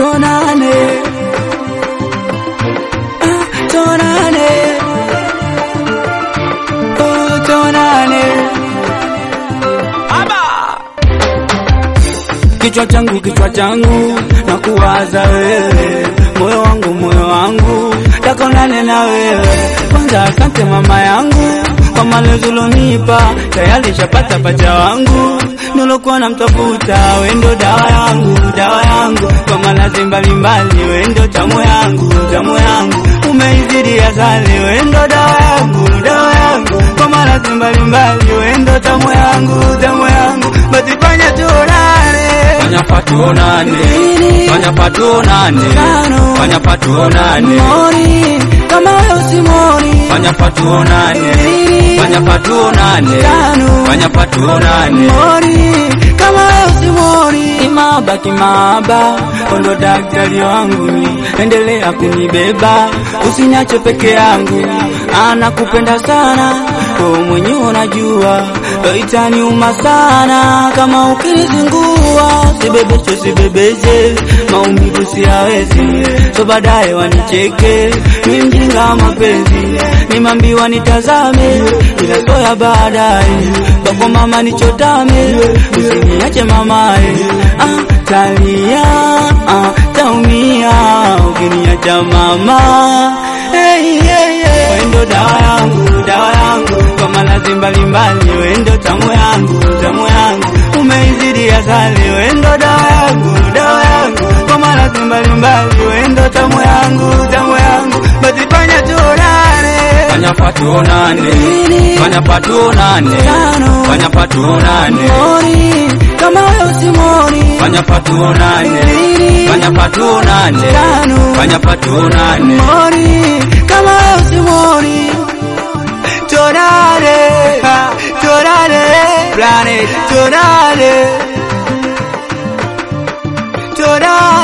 tonane Ah, tonane oh tonane aba kichwa changu kichwa changu na kuwaza wewe moyo wangu moyo wangu takonane na wewe kwanza asante mama yangu kwa malezi ulonipa tayari shapata pacha wangu nilokuwa namtafuta wendo dawa yangu dawa yangu kwa malazi mbalimbali wendo tamu yangu tamu yangu umeizidi asali wendo dawa yangu dawa yangu kwa malazi mbalimbali wendo tamu yangu tamu yangu basi fanya tuonane fanya patuonane fanya patuonane Tano. fanya patuonane mori kama wewe usimori fanya patuonane fanya patuonane Tano. fanya patuonane mori kama wewe usimori kimaba kimaba ondo daktari wangu endelea kunibeba usinyache peke yangu anakupenda sana wewe mwenyewe unajua itaniuma sana kama ukinizingua sibebeche sibebeche maumivu siyawezi so baadaye wanicheke mi mjinga wa mapenzi nimambiwa nitazame ila so ya baadaye bako mama nichotame usiniache mamae ah, talia ah, taumia ukiniacha mama hey, hey, hey. wendo dawa yangu dawa yangu kwa malazi mbalimbali wendo tamu yangu tamu yangu umeizidi asali wendo dawa yangu dawa yangu kwa malazi mbalimbali wendo tamu yangu tamu yangu basi fanya tuonane fanya patuonane fanya patuonane Tano. fanya patuonane mori kama wewe usimori fanya patuonane fanya patuonane Tano. fanya patuonane mori kama wewe usimori tonane ha, tonane planet tonane tonane